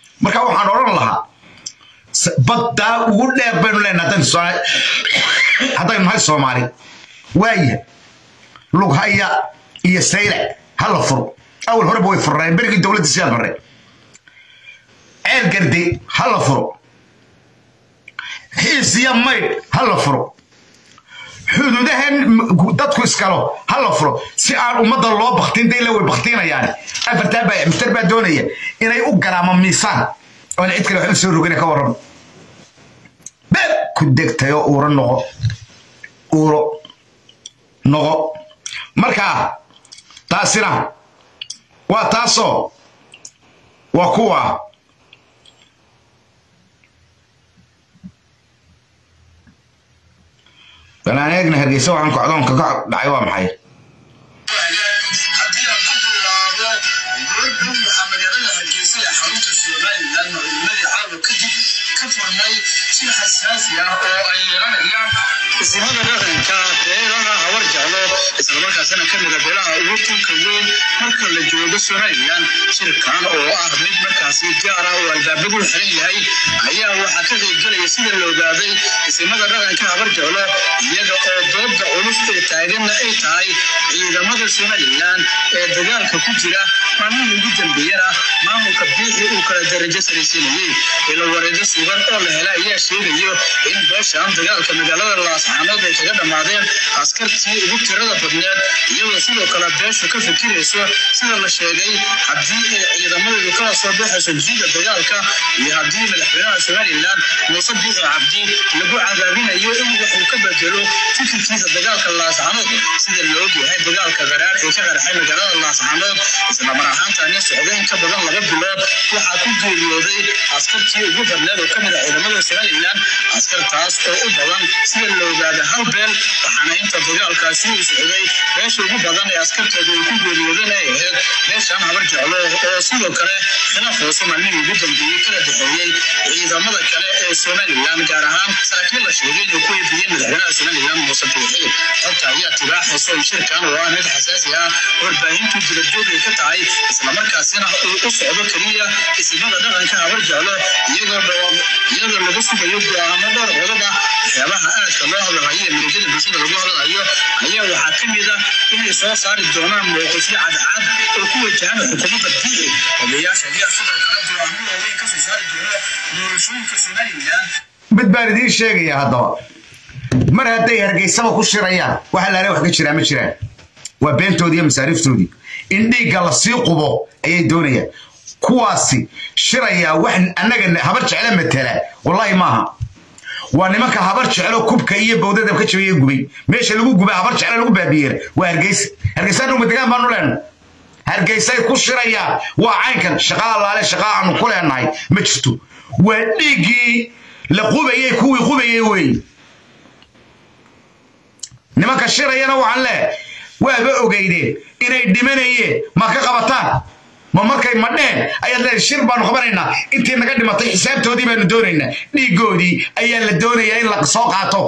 marka waxaan odhan lahaa baddaa ugu dheer baynu leenahay haddaynu nahay soomaali waaya lughaya iyo saylac ha la furo awal horeba way furreen berigii dowladda sidaa barre ceel garde ha la furo xiisiya maydh ha la furo xuduudahan dadku iskalo ha la furo si aan ummadda loo baktin dayla way baktinayaan afartaa baa muftar baa doonaya inay u garaamo miisaan oona cid kale waxba soo rogana ka warran beeb ku degtayoo uuro noqo uuro noqo marka taasina waa taasoo waa kuwa balaan eegna hargeysa waxaan kocdoonka ka dhacay waa maxay haddii aan ku bilaabo gurudhowga magaalada hargeysa ee xarunta somalilan madaxnimadii caawa kadib ka furmay shir xasaasi ah oo ay yeelanayaan isimada dhaqanka beelaha hawar jeclo islamarkaasina ka mida beelaha ugu tunka weyn marka la joogo somalilan shirkan oo ah mid markaasi gaar ah oo albaabadu xiran yahay ayaa waxaa ka qaybgelaya sida la ogaaday isimada dhaqanka hawar jeclo iyaga oo dooda culus ee taaganna ay tahay ciidamada somalilan ee dagaalka ku jira maalmihii ugu dambeeyana maamulka biixi uu kala darajo saraysiinayey ila wareedo sugan oo la hela ayaa sheegayo in beeshan dagaalka magaalada laascaanood ay kaga dhammaadeen askartii ugu tirada badneed iyadoo sidoo kale beeshu ka fikirayso sida la sheegay haddii ay ciidamadeedu kala soo baxayso jiida dagaalka iyo haddii madaxweynaha somalilan muuse biixi cabdi lagu cadaabinayo in wuxuu ka bedelo fikirkiisa dagaalka laascaanood sida la ogyahay dagaalka qaraar ee ka qarxay magaalada laascaanood islamar ahaantaani socda in ka badan laba bilood waxaa ku geeriyooday askartii ugu badneed oo ka mid a ciidamada somalilan askartaas oo u badan sida la ogaada hal beel waxaana inta dagaalkaasi uu socday beesha ugu badan ee askarteedu ay ku geeriyoodeen ay ahayd beeshan habar jeclo oo sidoo kale khilaaf hoose maalmihii ugu dambeeyey kala dhexeeyey ciidamada kale ee somalilan gaar ahaan saraakiil la sheegay inuu ku eebiyey madaxweynaha somalilan muuse biixi xogta ayaa tibaaxaysa in shirkan oo ah mid xasaasi ah warbaahintu dibadjoog ay ka tahay islamarkaasina uu u socdo keliya isimada dhaqanka habar jeclo iyagoo iyadoo laga sugayo go'aamo dhowr qodob ah waxyaabaha aadka loo hadlahayo ee muujada bulshada lagu hadlayo ayaa waxaa ka mid ah inay soo saari doonaan mowqifyo cadcad oo ku wajahan xukuumadda biixi odayaasha ayaa sidoo kale go'aamo waaweyn ka soo saari doona doorashooyinka somalilan mid baan idiin sheegaya haddaba mar hadday hargeysaba ku shirayaan waxa laale wax ka jiraa ma jiraan waa beentoodii iyo masaariiftoodii in dhiigga la sii qubo ayay doonayaan kuwaasi shirayaa wax annaga habar jeclo matala wallaahi maaha waa nimanka habar jeclo kubka iyo bowdada ka jabiye gubay meesha lagu guba habar jeclo lagu baabiyeer waa hargeysa hargeysa dhuma degaan baanu leenahay hargeysay ku shirayaan waa caynkan shaqaa laale shaqaa aanu ku leenahay ma jirto waa dhiiggii la qubayey kuwii qubayey wey nimanka shirayana waxaan leehay waaba ogeydeen inay dhimanayeen ma ka qabataan ma markay madheen ayaad leedahay shir baanu qabanaynaa intii naga dhimatay xisaabtoodii baanu doonaynaa dhiiggoodii ayaa la doonayaa in la soo qaato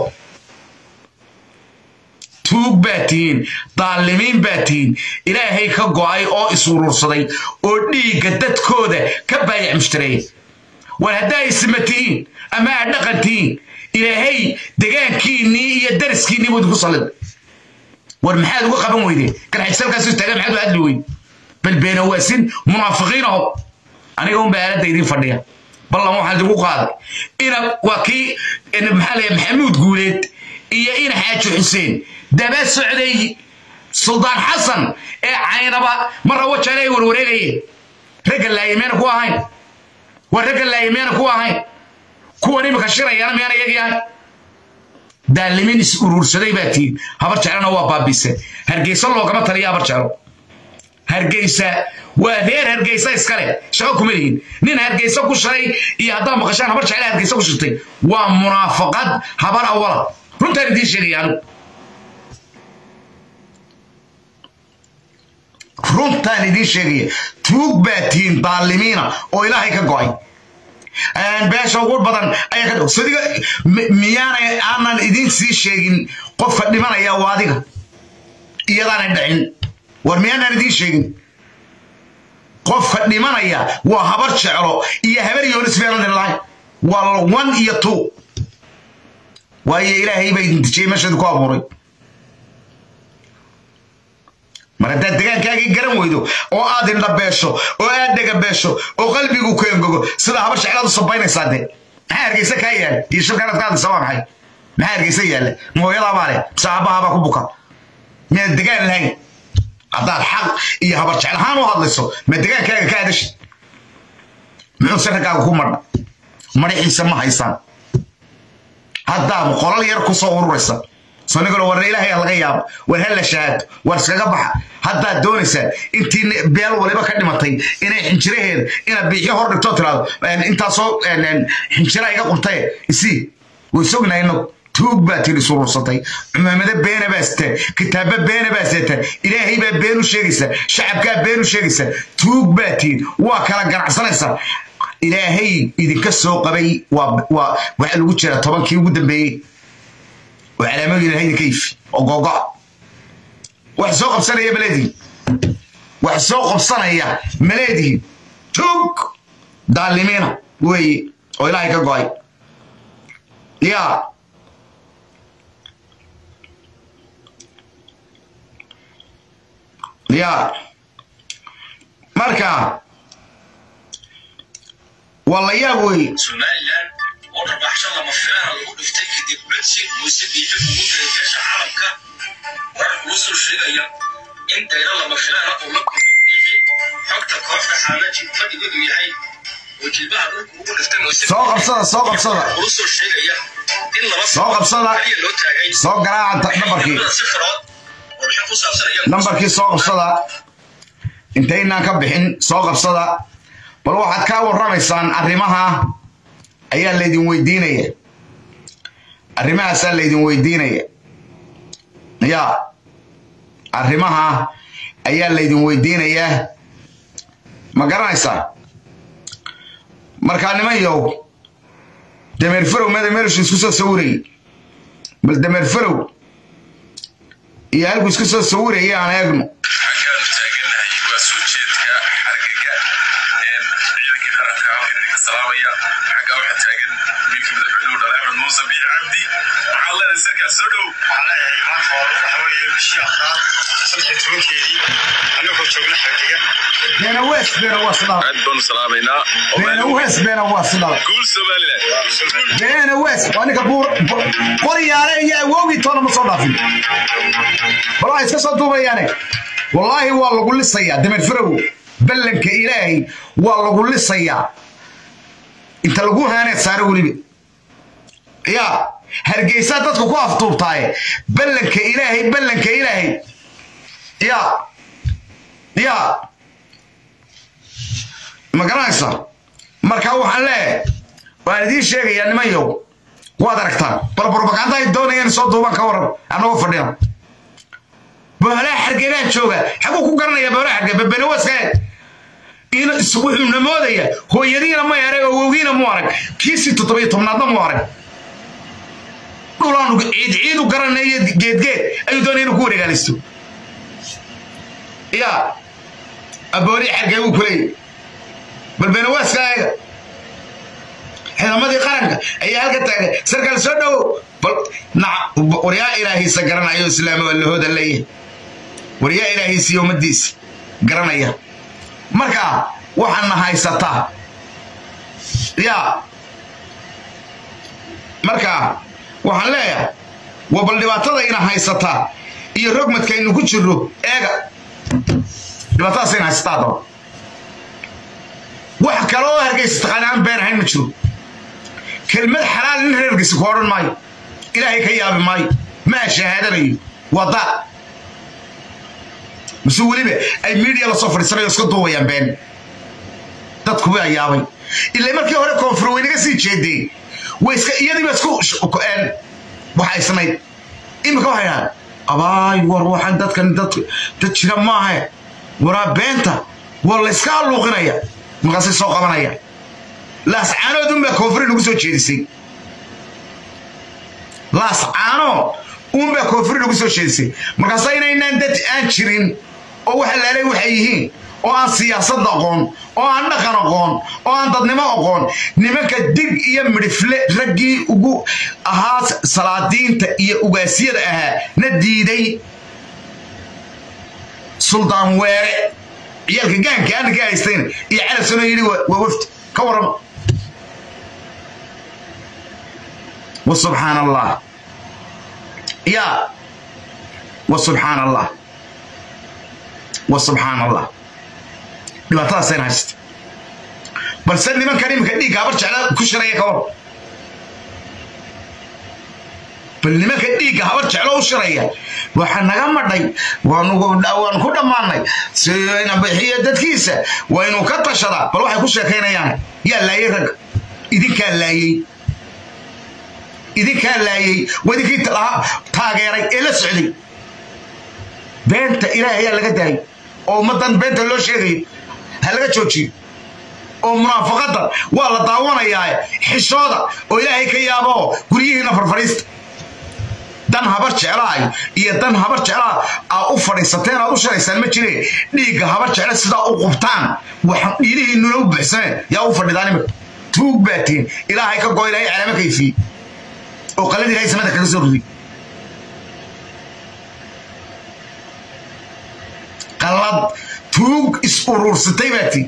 tuug baa tihiin daalimiin baa tihiin ilaahay ka go'ay oo isuruursaday oo dhiigga dadkooda ka baayac mushtareeya war haddaa isma tihiin ama aad dhaqan tihiin ilaahay degaankiinnii iyo dariskiinnii buu idinku sallid war maxaad uga qaban weydeen garxijsalkaasu taagan maxaad u hadli weyd bal beenawaasin munaafiqiin aho aniga unbaa aaladda idiin fadhiya ballan waxaan idinku qaaday ina waa kii maxaa leeyahay maxamuud guuleed iyo ina xaaji xuseen daba socday suldaan xasan ee caynaba marra wajaale ay warwareegayeen ragga laayimeena ku ahayn waa ragga laayimeena ku ahayn kuwan imika shirayana miyaan iyagii ahayn daalimiin is uruursaday baa tihiin habar jeclana waa baabiseen hargeysa loogama taliya habar jeclo hargeysa waa reer hargeysa iskale shaqo kuma lihin nin hargeysa ku shiray iyo haddaad maqashaan habar jecla hargeysa ku shirtay waa munaafaqad habar awala runtaan idiin sheegaya anigu runtaan idiin sheegaya tuug baa tihiin daalimiina oo ilaahay ka go'ay beesha ugu badan ayaa ka sadiga miyaanay aanan idiin sii sheegin qofka dhimanaya waa adiga iyadaanay dhicin war miyaanaan idiin sheegin qofka dhimanaya waa habar jeclo iyo habar yoonis beelan lahayn waa one iyo two waayo ilaahay baa idin dejiyey meesha idinku abuuray mar haddaad degaankaagii garan weydo oo aad indhabeesho oo aad dhegabeesho oo qalbigu ku engogo sida habar jeclaad u sabaynaysaa dee maxaa hargeysa kaa yaala iyo shirkanaad ka hadlaysa waa maxay maxaa hargeysa yaalla mooyadaabaa leh mise aabbahabaa ku buka miyaad degaan lahayn haddaad xaq iyo habar jeclahaan u hadlayso ma degaankaaga ka hadasha muxuu sarkaaga ku madha madaxiisa ma haysaan haddaa qolal yar ku soo ururaysa sonigalo warna ilaahay laga yaabo war halla shahaado war iskaga baxa haddaad doonaysaan intii beel waliba ka dhimatay inay xinjiraheeda inaad biixyo hor dhigto tiraado intaasoo xinjira iga qubtaye isii way sognayno tuug baa tiri surursatay cumaamado beena baa sitaan kitaabo beena baa sitaan ilaahay baa been u sheegaysa shacabkaa been u sheegaysa tuug baa tihin waa kala ganacsanaysaa ilaahay idinka soo qabay waa waxa lagu jira tobankii ugu dambeeyey oo calaamadu ilahay idinka ifi oo googo wax soo qabsanaya maleedihi wax soo qabsanaya maleedihi tuug daalimiina weeye oo ilaahay ka go'ay yaa yaa marka waa la yaab weeye somalilan oo dharbaaxsho lama filaana lagu dhiftay kadib bedsi muuse biixi ugu diray beesha caalamka warar kuu soo sheegaya in dayro lama filaana uu la kulmay biixi xogta kooxda xaalaji fadhigeedu yahay oo jilbaha dhulka ugu dhiftay muuse soo qabsada soo qabsada kuu soo sheegaya in laba soo qabsada kaliya loo taagay soo garaaca nambarkii si firood warbixin ku saabsan iyaga nambarkii soo qabsada intaynaan ka bixin soo qabsada bal waxaad kaa warramaysaan arrimaha ayaa laydin weydiinaya arrimahaasaa laydin weydiinaya ya arrimaha ayaa laydin weydiinayaa ma garanaysaa markaa nimanyow dameer farow madameershu isku soo sawirayay bal dameer farow iyo halku isku soo sawirayay aan eegno xaggaanu taaganahay waa soo jeedka xargaga ciidankii qaranka halkan idinka salaamaya xaggaa waxaa taagan wiilkii madaxweynuhu dhalay axmed muuse biyo cabdi maxaad leedahay sarkaas soo dhow beena wees beena waa sidala aad baanu salaamaynaa beena wees beena waa sidala guul somalilan beena wees waa ninka buur qoryaale iyo awowgii toona ma soo dhaafin bal waxay iska soo duubayaane wallaahi waa lagu lisayaa dameer farow ballanka ilaahay waa lagu lisayaa inta lagu haaneed saare weliba yaa hargeysaa dadku ku aftuubtaaye ballanka ilaahay ballanka ilaahay yaa yaa ma garanaysaa marka waxaan leeyahay waan idiin sheegayaa nimanyow waad aragtaan bal propaganda ay doonayaan soo duuban ka waran annagoo fadhina boolaa xargegaan jooga xaguu ku garanaya boolaa xarge bebenawaska wuxuu namoodaya hooyadiina ma arag awowgiina mu arag kiisii toddobiyo tobnaadna mu arag dhulaanu ciid ciidu garanaya geedgeed ayuu doonaya inuu ku wareegaalaysto yaa abooli xargee wuu kuleeyay bal benawaska eega ciidamadii qaranka ayaa halka taagay sarkaal soo dhowo bal waryaa ilaahiisa garanayo islaama waa lahooda leeyahay waryaa ilaahiisa iyo ummadiisa garanaya marka waxaadna haysataa yaa marka waxaan leeyahay waa bal dhibaatada ina haysataa iyo rogmadka aynu ku jirro eega dhibaatadaas ina haysataa daba wax kale oo hargeysa taqaana aan been ahayn ma jiro kelmad xalaal nin reerkiisa ku odhan maayo ilaahay ka yaabi maayo maa shahaadanayo waa daa mise weliba ay miidiya lasoo fadhiisanayo iska duubayaan been dadku waa yaabay ilaa markii hore koonfur waynaga sii jeedeen way iska iyadiiba isku waxaysnayd imika waxay dhahaan abaay war waxaan dadkan dad dad jira maahe waraa beenta waa layska alluuqinaya markaasay soo qabanaya laascaanood unbaa koonfuri nagu soo jeedisay laascaano unbaa koonfuri nagu soo jeedisay markaasa inaynaan dad aan jirin oo waxa laalay waxay yihiin oo aan siyaasad aqoon oo aan dhaqan aqoon oo aan dadnimo aqoon nimanka dig iyo midhifle raggii ugu ahaa salaadiinta iyo ugaasyada ahaa na diiday suldaan weere ciyaalka gaanka aana ka haystayna iyo calasano yidhi waa wafdi ka waran wa subxaan allah ya wa subxaan allah wa subxaan allah dhibaatadaasayna haysta balse nimankan iminka dhiigga habar jecla ku shiraya ka war bal nimanka dhiigga habar jeclo u shiraya waxaa naga madhay waan ku dhammaanay sina bixiya dadkiisa waa inuu ka tashadaa bal waxay ku sheekaynayaan yaa laayay rag idinkaa laayey idinkaa laayey waa idinkii taageeray ee la socday beenta ilaahay ayaa laga daayay oo ummaddan beenta loo sheegayo ha laga joojiyo oo munaafaqadda waa la daawanayaa xishooda oo ilaahay ka yaabo guryihiina farfadhiista dan habar jeclaay iyo dan habar jeclaa aa u fadhiisateen aad u sharaysaan ma jire dhiigga habar jecla sidaa u qubtaan waxaan dhiilihiinuna u buxsaneen yaa u fadhidaan imika tuug baatiin ilaahay ka go ilaahay calaamo kayfiye oo qalad ilahay samada kaga soo riday qalad tuug is uruursatay baatiin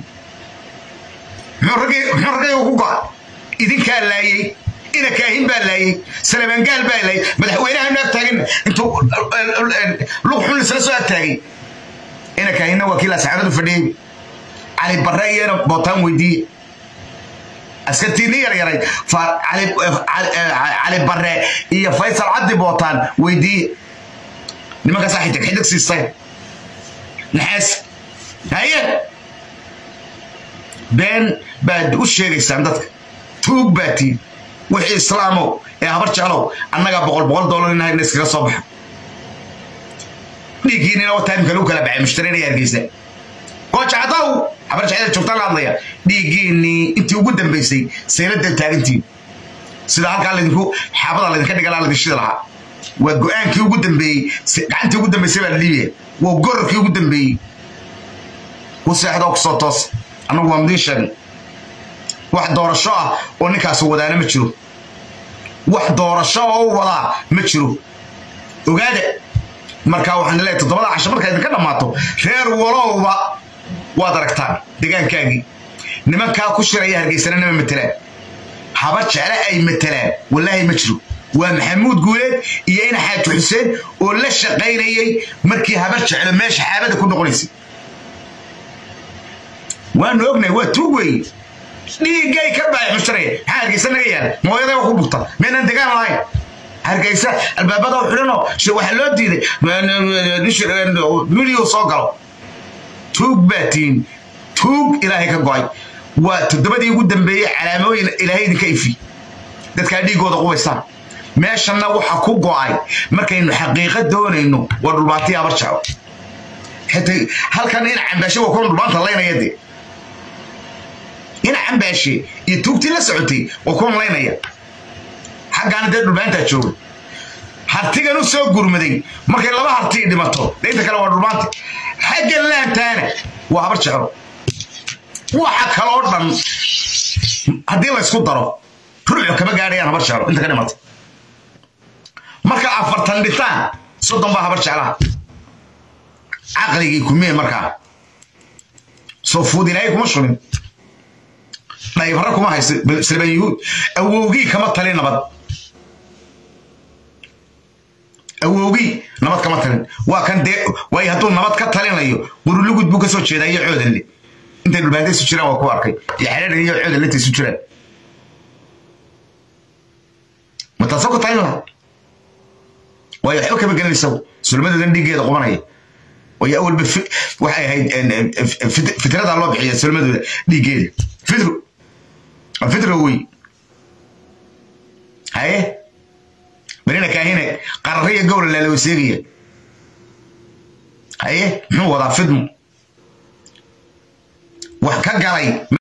muxuu raggayga ku go'a idinkaa laayey ina kaahin baa laayey salabaangaal baa laayey madaxweynaha ag taagin intuu lug xun isla soo ag taagay ina kaahinna waa kii laasaxanadu fadhiyey cali barre iyana bootaan weydiiye askartiinni yaryaray cali barre iyo faysal cabdi bootaan weydiiye nimankaasaa xidig xidig siistay naxaas haye been baad u sheegaysaan dadka tuug baa tiin wixii islaamow ee habar jeclow annagaa boqol boqol doolar inahayna iskaga soo baxa dhiiggiinina wa taimka lagu kala baxay mushtareenaya hargeysa goojacdaw habar jeclada joogtaan la hadlaya dhiiggiinnii intii ugu dambaysay sayladda taagantiin sida halkaa laydinku xaabada laydinka dhigala laydin shidi lahaa waa go-aankii ugu dambeeyey gacantii ugu dambaysay baa la dhiibaya waa gororkii ugu dambeeyey ku seexdoo kusoo toos annagu waa mudiin sheegn wax doorasho ah oo ninkaasi wadaana ma jiro wax doorasho oo u wadaa ma jiro ogaada markaa waxaan leeyahay toddobada casho markaa idinka dhammaato reer walowba waad aragtaan degaankaagii nimankaa ku shiraya hargeysana nama matelaan habar jecle ay matelaan wallaahi ma jiro waa maxamuud guuleed iyo ina xaaji xuseen oo la shaqaynayay markii habar jeclo meesha xaabada ku noqonaysay waanu ognahay waa tuug weeye dhiiggay ka baay mushtaraya maxaa hargeysa naga yaala mooyaday ku bugta meenan degaan lahayn hargeysa albaabada u xidhanoo waxaa loo diiday miliyu soo galo tuug baa tiin tuug ilaahay ka go'ay waa toddobadii ugu dambeeyey calaamooyin ilaahay idinka ifi dadkaa dhiiggooda qubaystaan meeshanna waxa ku go'ay markaynu xaqiiqa doonayno waa dhulbaantii habar jeclo xitaa halkan ina cambaashe waa kuwan dhulbaanta laynaya dee ina cambaashe iyo tuugtii la socotay waa kuwan laynaya xaggaana dee dhulbaantaa jooga hartigan u soo gurmaday markay laba hartii dhimato dee inta kale waa dhulbaanta xaggan laantaana waa habar jeclo waxa kaloo dhan haddii laysku daro ruucu kama gaadhayaan habar jeclo inta ka dhimata marka afartan dhitaan soddon baa habar jeclaha caqligii kumee markaa soo fuud ilaahay kuma shubin dhaybara kuma haysa salban yuhuud awowgii kama talin nabad awowgii nabad kama talin waa kan dee waayo hadduu nabad ka talinayo qurulugud buu ka soo jeedaa iyo coodanle intay dhulbaanta isu jiraan waa ku arkay iyo xereeran iyo coodanle intay isu jiraan ma taasoo ka talin laha waayo waxba kama gelinaysa sulmadoodan dhiiggeeda qubanaya waayo awalba waxay ahayd fitradaa loo bixiya sulmadooda dhiiggeeda fidro waa fidro wey haye marina kaahine qarariya gowla laalawa seegaya haye muxuu wadaa fidmo wax ka galay